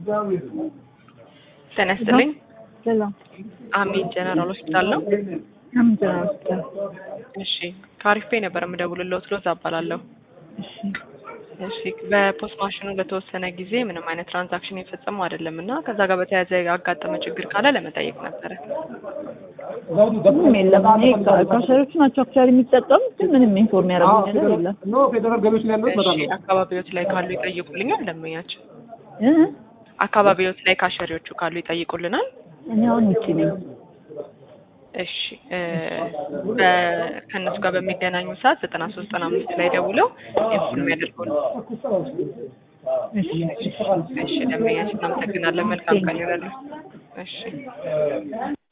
ጤና ይስጥልኝ። ሰላም አሚን ጀነራል ሆስፒታል ነው። አምጀራ ሆስፒታል። እሺ ከአሪፍ ፔ ነበር የምደውልልዎት ሎዛ እባላለሁ። እሺ እሺ በፖስት ማሽኑ ለተወሰነ ጊዜ ምንም አይነት ትራንዛክሽን የፈጸሙ አይደለም እና ከዛ ጋር በተያያዘ ያጋጠመ ችግር ካለ ለመጠየቅ ነበረ። ምንም የለም። እኔ ካ- ካሸሪዎቹ ናቸው አክቹዋሊ የሚጠቀሙት ግን ምንም ኢንፎርም ያደረጉኝ ነገር የለም። ኖ ፌደራል ገቢዎች ላይ ያሉት በጣም እሺ አካባቢዎች ላይ ካሉ ይጠይቁልኛል። ደንበኛቸው እ? አካባቢዎች ላይ ካሸሪዎቹ ካሉ ይጠይቁልናል። እኔ አሁን ውጭ ነኝ። እሺ እ በ- ከእነሱ ጋር በሚገናኙ ሰዓት ዘጠና ሶስት ዘጠና አምስት ላይ ደውለው ኢንፎርም ያደርጉን። እሺ እሺ ደንበኛችን እናመሰግናለን። መልካም ቀን ይረዱ። እሺ